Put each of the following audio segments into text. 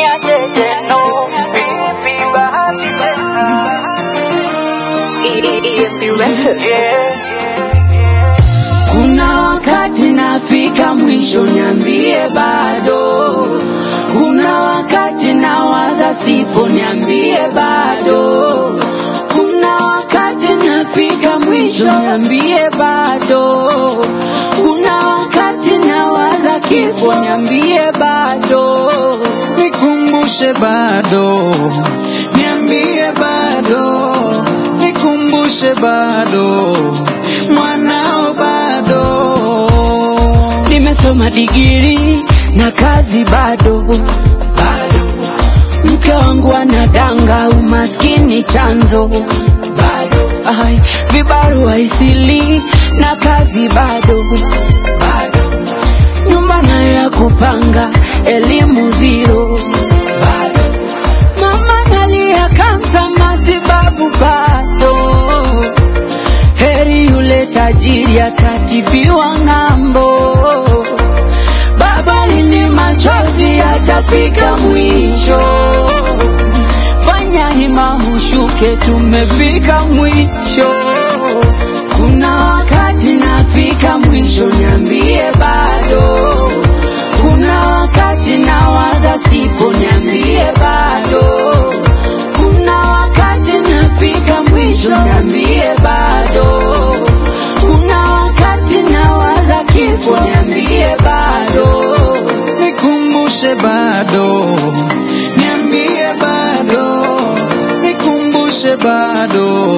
niacheje no vipi bahati tena EFB Records. yeah. Kuna wakati nafika mwisho, niambie bado. Kuna wakati nawaza sipo, niambie bado. Kuna wakati nafika mwisho, niambie bado. Kuna wakati nawaza kifo, niambie bado. nikumbushe bado, niambie bado, nikumbushe bado, mwanao bado. Nimesoma digiri na kazi bado bado. Mke wangu anadanga, umaskini chanzo bado. Ai, vibarua isili na kazi bado bado. Nyumba nayo ya kupanga, elimu zero bado. Mama nalia kansa, matibabu bado heri yule tajiri atatibiwa ng'ambo. Baba lini machozi yatafika mwisho, fanya hima ushuke, tumefika mwisho. Kuna wakati nafika mwisho, niambie bado. Kuna wakati nawaza sipo, niambie bado. Kuna wakati nafika mwisho, niambie bado. Kuna wakati nawaza kifo, niambie bado. nikumbushe bado, niambie bado, nikumbushe bado,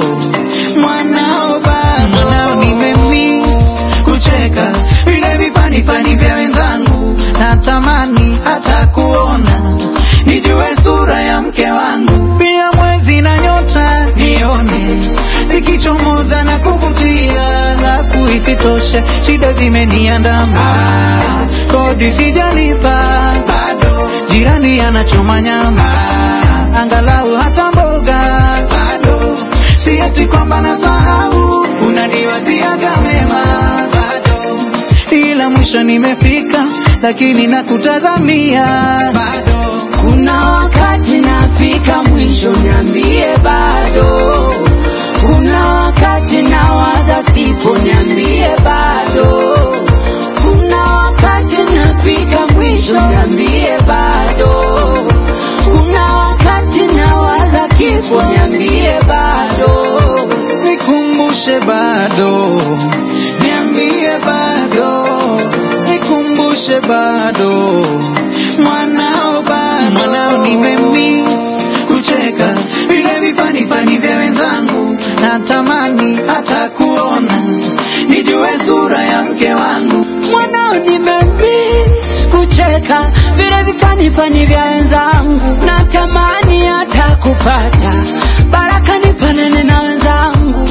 mwanao bado, mwanao nimemiss kucheka vile vifanifani vya wenzangu, natamani hata kuona nijue sura ya mke wangu, pia mwezi na nyota nione zikichomoza na kuvutia, alafu isitoshe shida zimeniandama, kodi sijalipa bado, jirani anachoma nyama, angalau hata mboga bado, si eti kwamba nasahau, unaniwaziaga mema bado, ila mwisho nimefika, lakini nakutazamia bado. Kuna wakati nafika mwisho, niambie bado. Kuna wakati nawaza sipo, niambie bado. Kuna wakati nafika mwisho, niambie bado. Kuna wakati nawaza kifo, niambie bado. nikumbushe bado, niambie bado, nikumbushe bado, mwanao bado, mwanao nimemiss kucheka vile vifanifani vya wenzangu, natamani hata kuona nijue sura ya mke wangu. mwanao nimemiss kucheka vile vifanifani vya wenzangu, natamani hata kupata baraka nifanane na wenzangu.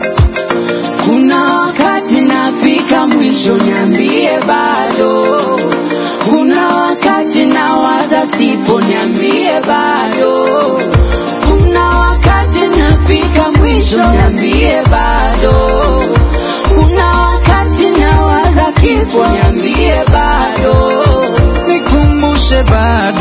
Kuna wakati nafika mwisho, niambie bado. Kuna wakati nawaza sipo, niambie bado. Kuna wakati nafika mwisho, niambie bado. Kuna wakati nawaza kifo, niambie bado. nikumbushe bado